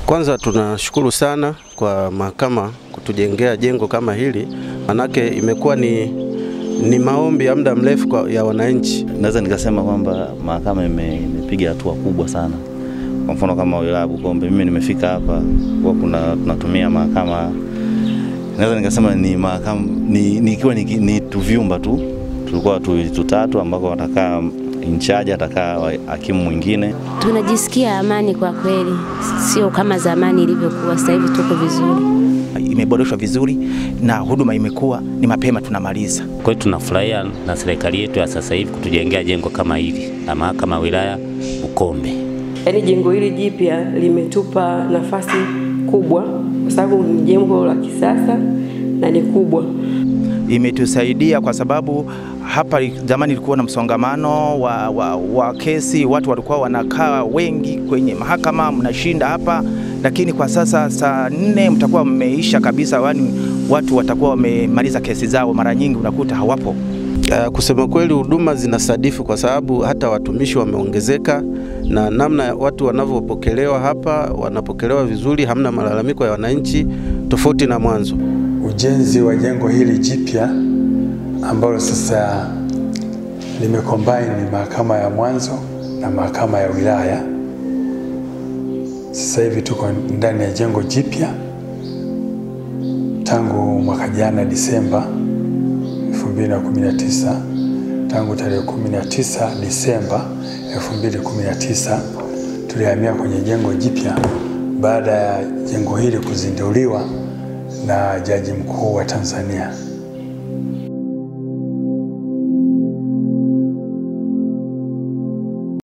Kwanza tunashukuru sana kwa mahakama kutujengea jengo kama hili, manake imekuwa ni, ni maombi ya muda mrefu kwa- ya wananchi. Naweza nikasema kwamba mahakama ime- imepiga hatua kubwa sana. Kwa mfano kama wilaya Bukombe, mimi nimefika hapa kwa kuna tunatumia mahakama, naweza nikasema ni mahakama ni, ni, ikiwa ni, ni tu vyumba tu, tulikuwa tu tutatu ambako watakaa in charge, atakaa wa- hakimu mwingine Tunajisikia amani kwa kweli, sio kama zamani ilivyokuwa. Sasa hivi tuko vizuri. imeboreshwa vizuri na huduma imekuwa ni mapema tunamaliza. Kwa hiyo tunafurahia na serikali yetu ya sasa hivi kutujengea jengo kama hili la mahakama ya wilaya Bukombe. Yaani jengo hili jipya limetupa nafasi kubwa, kwa sababu ni jengo la kisasa na ni kubwa. Imetusaidia kwa sababu hapa zamani ilikuwa na msongamano wa, wa, wa kesi, watu walikuwa wanakaa wengi kwenye mahakama, mnashinda hapa, lakini kwa sasa saa nne mtakuwa mmeisha kabisa, yaani watu watakuwa wamemaliza kesi zao. Mara nyingi unakuta hawapo. Uh, kusema kweli huduma zinasadifu kwa sababu hata watumishi wameongezeka na namna ya watu wanavyopokelewa hapa, wanapokelewa vizuri, hamna malalamiko ya wananchi tofauti na mwanzo. Ujenzi wa jengo hili jipya ambalo sasa limecombine mahakama ya mwanzo na mahakama ya wilaya. Sasa hivi tuko ndani ya jengo jipya tangu mwaka jana Disemba 2019, tangu tarehe 19 Disemba 2019 tulihamia kwenye jengo jipya baada ya jengo hili kuzinduliwa na Jaji Mkuu wa Tanzania.